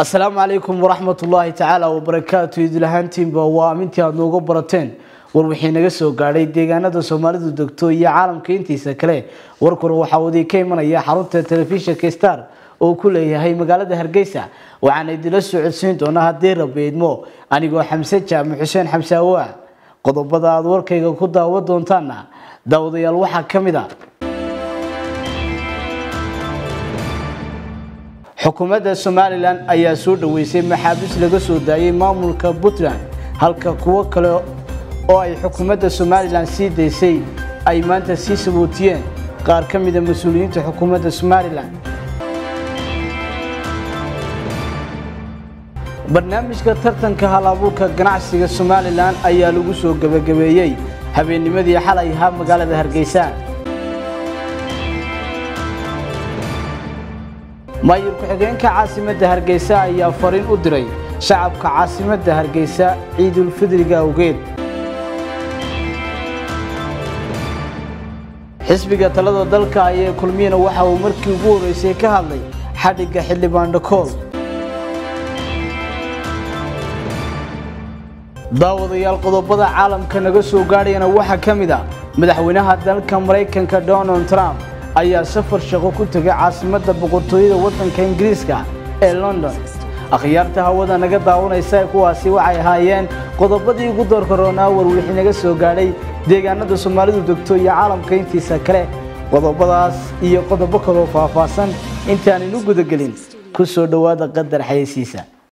asalaamu calaykum waraxmat ullaahi tacaala wabarakaatu idlahaantiinba waa amintii aad nooga barateen war wixii naga soo gaadhay deegaanada soomaalidu degto iyo caalamka intiisa kale warkuna waxaa wadii ka imanaya xarunta telefishinka star oo ku leeyahay magaalada hargeysa waxaana idinla soo codsiin doonaa haddii rabbi idmo anigoo xamse jaamac xuseen xamse awaa qodobada aad warkayga ku daawa doontaana daawadayaal waxaa ka mid a xukuumadda somalilan ayaa soo dhaweysay maxaabiis laga soo daayay maamulka puntland halka kuwo kale oo ay xukuumadda somalilan sii daysay ay maanta sii sabootiyeen qaar ka mida mas-uuliyiinta xukuumadda somalilan barnaamijka tartanka hal-abuurka ganacsiga somalilan ayaa lagu soo gebagabeeyey habeennimadii xalay ahaa magaalada hargeysa maayir ku-xigeenka caasimadda hargeysa ayaa fariin u diray shacabka caasimadda hargeysa ciidulfidriga awgeed xisbiga talada dalka ayee kulmiyana waxa uu markii ugu horreysay ka hadlay xadhigga xildhibaan dhakool daawadayaal qodobada caalamka naga soo gaadhayana waxaa ka mid a madaxweynaha dalka maraykanka donald trump ayaa safar shaqo ku tegay caasimadda boqortooyada waddanka ingiriiska ee london akhyaarta hawada naga daawanaysa kuwaasi waxay ahaayeen qodobadii ugu doorka roonaa war wixii naga soo gaadhay deegaanada soomaalidu degto iyo caalamka intiisa kale qodobadaas iyo qodobo kaloo faahfaahsan intaaninu gudagelin ku soo dhowaada qadar xayeysiisa